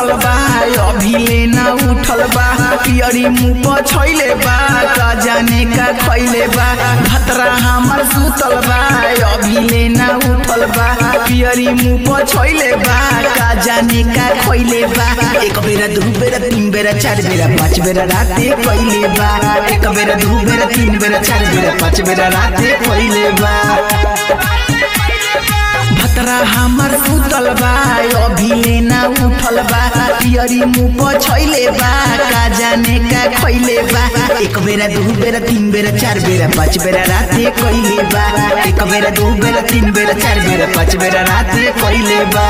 सुतल बा अभी लेना उठल बा पियरी मुँह पर छैले बा का जाने का खैले बा भतरा हमर सुतल बा अभी लेना उठल बा पियरी मुँह पर छैले बा का जाने का खैले बा एक बेरा दू बेरा तीन बेरा चार बेरा पाँच बेरा राते कैले बा एक बेरा दू बेरा तीन बेरा चार बेरा पाँच बेरा राते कैले बा भतरा हमर सुतल बा अभी लेना उठल बा पियरी मुँह पर छैले बा का जाने का खैले बा एक बेरा दू बेरा तीन बेरा चार बेरा पाँच बेरा राते कैले बा एक बेरा दू बेरा तीन बेरा चार बेरा पाँच बेरा राते कैले बा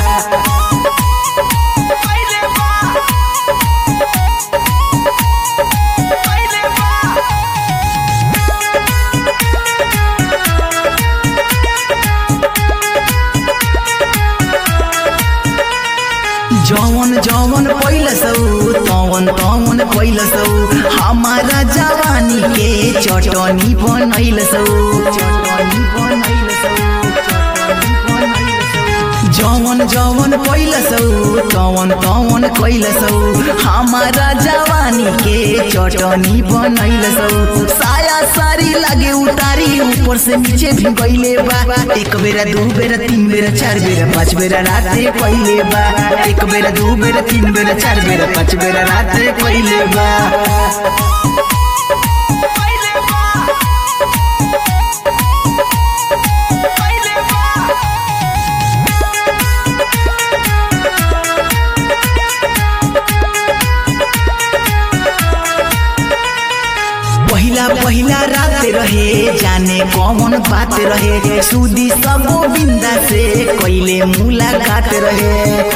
जवन जवन पैलसौ तवन तवन पैलसौ हमारा जवानी के चटनी बनैलसौ चटनी बनैलसौ जवन जवन पैलसौ तवन तवन कैलसौ हमारा जवानी के चटनी बनैलसौ साया सारी लागे उतारी ऊपर से नीचे भी गईले बा एक बेरा दू बेरा तीन बेरा चार बेरा पाँच बेरा राते कैले बा एक बेरा दू बेरा तीन बेरा चार बेरा पाँच बेरा राते कैले बा पहिला पहिला रात रहे जाने कौन बात रहे सुदी सब बिंदा से कैले मुलाकात रहे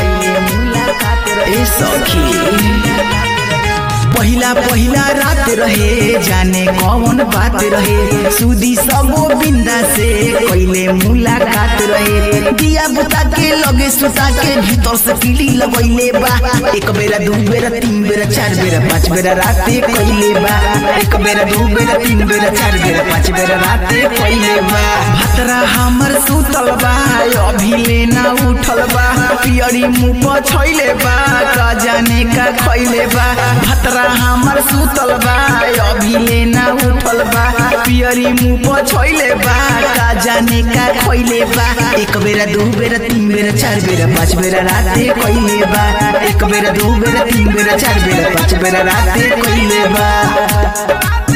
ए सखी पहिला पहिला रात रहे जाने कौन बात रहे सुदी सब बिंदा से कैले मुलाकात रहे दिया बुता के लगे सुता के भीतर से किली लगैले बा एक बेरा दू बेरा तीन बेरा चार बेरा पाँच बेरा राते कैले बा एक बेरा दू बेरा तीन बेरा चार बेरा पाँच बेरा राते कैले बा भतरा हमर सुतल बा अभी लेना उठल बा पियरी मुँह पर छैले बा का जाने का खैले बा भतरा हमर सुतल बा अभी लेना उठल बा पियरी मुँह पर छैले बा का जाने का खैले बा एक बेरा दू बेरा तीन बेरा चार बेरा पाँच बेरा राते कैले बा एक बेरा दू बेरा तीन बेरा चार बेरा पाँच बेरा राते कैले बा